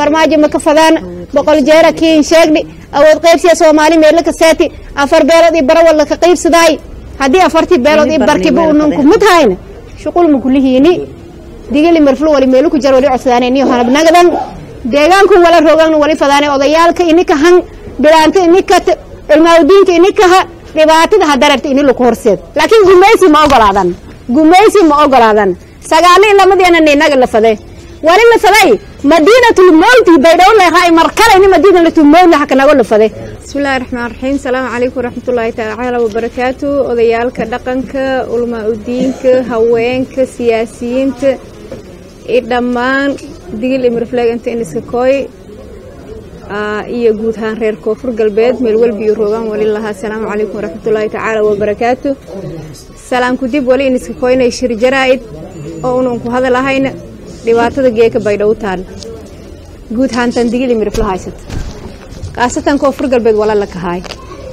farmaajo ma ka fadaana boqol jeera kiin sheegni awood qaybsiya soomaali meelo ka seeti afar beelood iyo bara walla ka qaybsadaay haddii afartii beelood iyo barkiba unanku mid hayna shuqul ma kulihiini digili marful wali meelo ku jar wali codsadaane niyo hanabnagadan deegaanku wala rogan wali fadaane odayaalka inika han bilaanta inika ilmaawdiinka inikaha dhibaatada hadararta ini laku horseed laakiin gumaysi ma ogolaadan gumaysi ma ogolaadan sagaali lamadeena ninaga la fade wali la faday madiinatul mawti baydhaw leehay mar kale ini madiinatul mawt haka nago la fade bismillahi raxmaan raxiim salaamu calaykum waraxmatullaahi tacaala wabarakaatu odayaalka dhaqanka ulmaa udiinka haweenka siyaasiyiinta iyo dhammaan digil imirfleeg inta iniska kooy iyo guud ahaan reer koonfur galbeed meel welbi iyo roogaan wali lahaa asalaamu calaykum waraxmatullaahi tacaala wabarakaatu salaamku dib wali iniska kooynay shir jaraa'id oo unan ku hadalahayna dhibaatada geeka baydhaw taal guud ahaantan digil imirifla haysata kaasatan koonfur galbeed wala la kahaay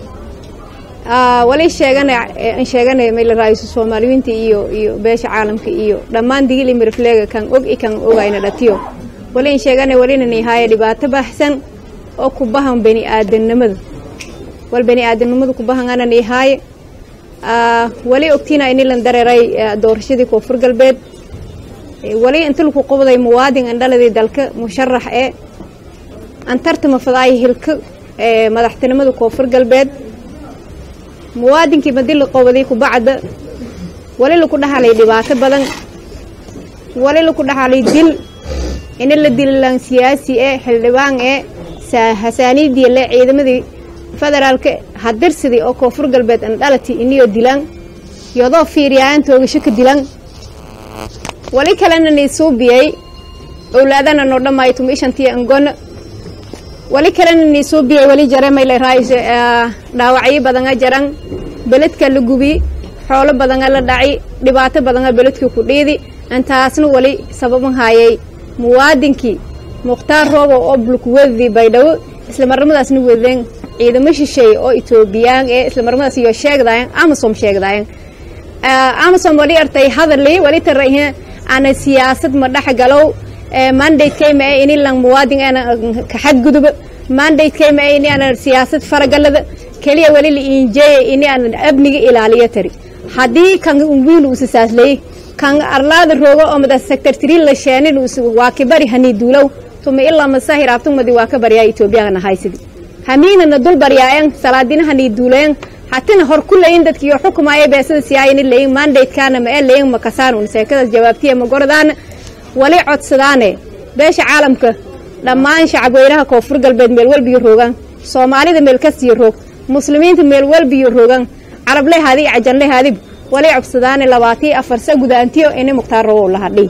wali sheegana sheeganay mayla raaisu soomaaliyiinta iyo iyo beesha caalamka iyo dhammaan digil imirifleega kan og i kan ogayna dhatiyo wali in sheegana walinani haaye dhibaato baxsan oo ku bahan bani aadamnimada wal bani aadamnimada ku bahan anani haaye wali ogtiina inilan dareeray doorashadii koonfur galbeed wali inta laku qobday muwaadin andhaladii dalka musharax ee antartama fadaay hilka madaxtinimada koonfur galbeed muwaadinkii madi la qobaday kubacda wali laku dhaxalay dhibaato badan wali laku dhaxalay dil ina la dilalan siyaasi ee xildhibaan ee hasaaniidii le ciidamadii federaalka hadirsidii oo koonfur galbeed andhalati iniyoo dilan yodoo fiiriyaayan toogasho ka dilan wali kalena niisuubiyey owlaadana noo dhamaayo tumishantiya angona wali kalena niisuubiyey wali jare mayla raayso dhaawacyo badanga jaran beledka la gubi xoolo badanga la dhaci dhibaato badanga beledka ku dhiidi intaasna wali sababan haayay muwaadinkii mukhtaar roobo oo bulkuwadii baydhabo islamarnimadaasna wadeen ciidamo shisheeye oo etoobiyaan ee islamarnimadaas iyo sheegdayan amasom sheegdayan amasom wali artay hadali wali tarahe ana siyaasad ma dhex galow mandatekayma ee ini lang muwaadin ana ka xadguduba mandatekayma ee ini ana siyaasad faragalada keliya wali la injeeye ini ana amniga ilaaliyo tari haddii kan wiil usasaaslayey kan arlaada roogo oo mada sector three la sheenin waa kibari hani duulow tuma ilaa masahir abtumadi waa ka baryaa etoobiyana haysidi hamiinana dul baryaayan salaadina hani duulayan hatina hor ku layin dadkiyo xukumaya beesada siyaayani layin mandatekana ma ee layin makasaan un seekadaas jawaabtiya ma gordaana wali codsadaane beesha caalamka dhammaan shacabweynaha koonfur galbeed meel welbiyo roogaan soomaalida meel kasiyo roog muslimiinta meel welbiyo roogaan carabley haadi cajanley haadib wali cobsadaane labaatiyo afar sa gudaantiyo ini mukhtaar rowow la hadhay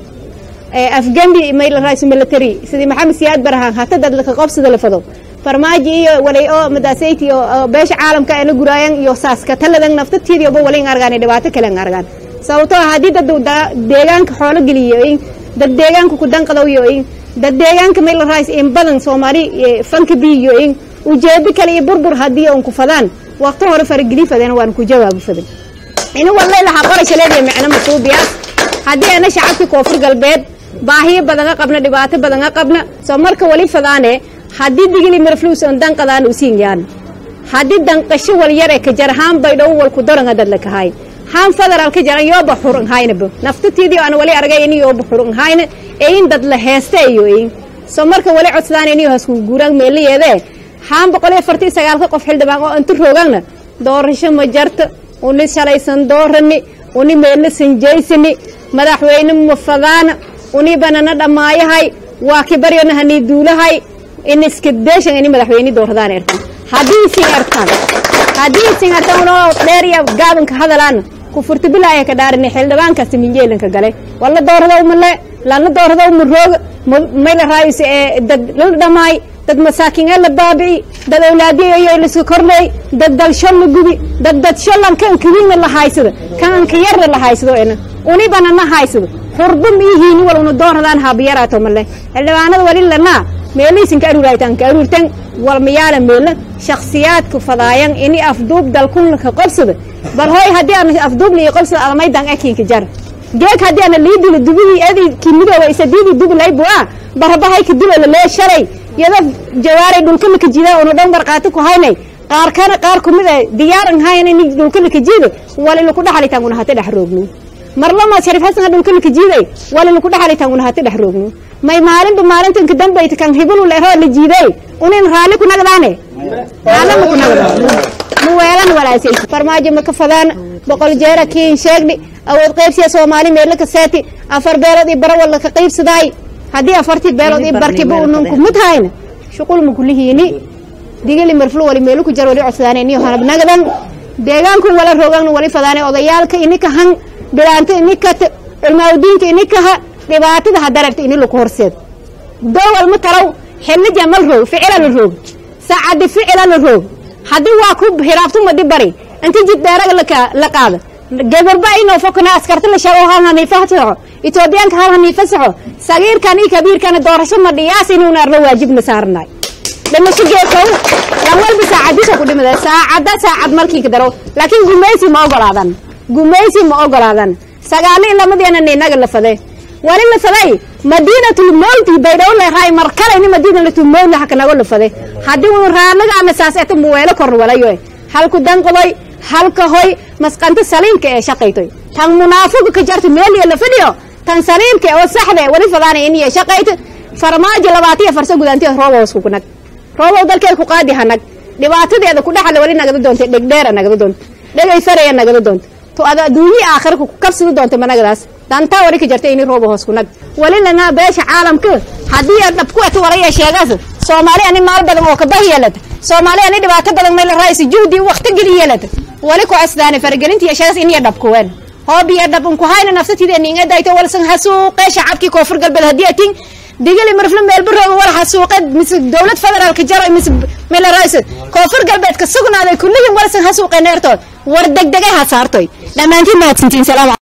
afgembi mayla raaisu military sidii maxamed siyaad barahaan hata dad laka qobsada la fado farmaajo iyo walay oo madaasayti oo beesha caalamka ana guraayan iyo saaska taladan naftatiyadii oba walin argaan dhibaato kale argaan sababtoo haddii dad deegaanka xoolo geliyoyin dad deegaanka ku danqadowyoyin dad deegaanka mayla raais in badan soomaali fanka biyoyin ujeedo kale iyo burbur haddii on ku fadaan waqti hore farageli fadeen waan ku jawaabu fadan ini wallay lahaa qorasha leediya micno masuubiyaas haddii ana shacabkii koonfur galbeed baahiyo badanga qabna dhibaato badanga qabna soo marka wali fadaane haddii digili marfluus on danqadaan usiin yaan haddii danqasho wal yar ee ka jar haan baydhow wal ku doranga dad la kahay haan federaal ka jaran yooba xurun haynaba naftatiidii aan wali argay ini yooba xurun hayna eyin dad la heesta iyo eyin soo marka wali codsadaan ini hasku guuraan meelayeedee haan boqol iyo afartii sagaalka qof xildhibaan oo inta roogana doorasho ma jarta uni shalaysan doorani uni meelna sanjaysani madaxweyne ma fadaana uni banana dhammaayahay waa kibaryona hanii duulahay in iska deeshan ini madaxweyne dooradaan ertan haddii isin ertaan haddii isin ertaan unoo dheer iyo gaabanka hadalaan ku furta bilaaya ka dhaarini xildhibaankaasi minjeelanka gale walla dooradaw male lana dooradaw ma rooga mayla raayis ee dad la dhamaay dad masaakiin ee la baabi'i dad awlaadiyayo liska korleey dad dalsho la gubi dad dadsholan kan kawiina la haysado kan ka yarna la haysado ena unibana na haysado xurba miyihiini wal una dooradaan haabiyaraato male xildhibaanada wali lanaa meelihiisin ka aruuraytaan ka aruurtan walmayaala meela shakhsiyaadka fadaayan ini afduub dalkunla ka qobsada bal hooy haddii aan afduubna iyo qobsada almaydan ekinka jar geeg haddii ana liidila dubidii edi kimidooba isadiidii dubi laybu ah barabahay kadib oo lalee shalay yada jawaaray dhulka laka jidaa una dhan marqaati ku haynay qaar kana qaar kumid ah diyaaran hayna in dhulka laka jiido wali laku dhaxalitaan una hata dhex roogno marlama sharif xasan dhulka laka jiiday wali laku dhaxalitaan una hata dhex roogno may maalinba maalintan ka dambayta kan hibulu leero la jiiday unin raalli ku nagdaane raalli ma ku nagdaan ma weelan walaasay farmaajo ma ka fadaan boqol jeera kiin sheegni awood qaybsiya soomaali meelo ka seeti afar beelood iyo bara walla ka qaybsadaay haddii afartii beelood iyo barkiba unanku mid hayna shuqul ma kulihiini digili marflo wali meelu ku jar wali codsadaan iniyo hanab nagdan deegaanku wala roogagna wali fadaane odayaalka inika han bilaanta inika cilmaawdiinka inikaha dhibaatada hadaragta ini laku horseed dowal ma talow xilija mal roog ficila la roog saacadi ficila la roog haddii waa ku hiraabtumadi bari inta jid dheeraga la qaada gabarba inoo fokana askarta la sheego hal haniifa saxo etoobiyaanka hal haniifa saxo sagiirkan iyo kabiirkana doorasho ma dhiyaas inuuna arno waajibna saarnay dhimasho geekow lan walba saacadiisa ku dhimada saacada saacad malkiinka daro laakiin gumaysi ma ogolaadan gumaysi ma ogolaadan sagaali lamadeena inaga la fade wali la faday madiinatul mawti baydhaw la raay mar kale ni madiinatul mawt la hakanago la fade haddii uu raalaga ama saasata muweelo kor walayo halku danqodoy halka hoy masqanta saliinka ee shaqaytoy tan munaafiq ka jarta meel la fadhiyo tan saliinka oo saxda wali fadaana in ay shaqayto farmaajo labaatiya farsa gudaantii roobo isku kunag roobo dalkeed ku qaadi hanag dhibaatadeeda ku dhaxal wali nagada doonta dhegdheer nagada doonta dhegay faraya nagada doonta to ada adduunyi aakhirka ku kabsada doonta managadaas dantaa wali ka jarta in roobo hoos kunag wali lana beesha caalamka haddii aad dhab ku eto walaya sheegaas soomaali ani maal badan oo ka bahyeelata soomaali ani dhibaato badan meel raaysi juhdi waqti geli yeelata wali ku asdaane faragelinta iyo sheegaas in iyo dhab kuween hoob iyo dhab unku hayna nafsatiida ninga dayto walsan hasuuqe shacabkii koonfur galbeed haddii atin digali marfla meelba rooga wal hasuuqe mise dowlad federaalka jaro mise meel raaysi koonfur galbeed ka sugnaaday kullihin walsan hasuuqe neertood war degdegay ha saartoy dhammaantiin mahadsantiin salaam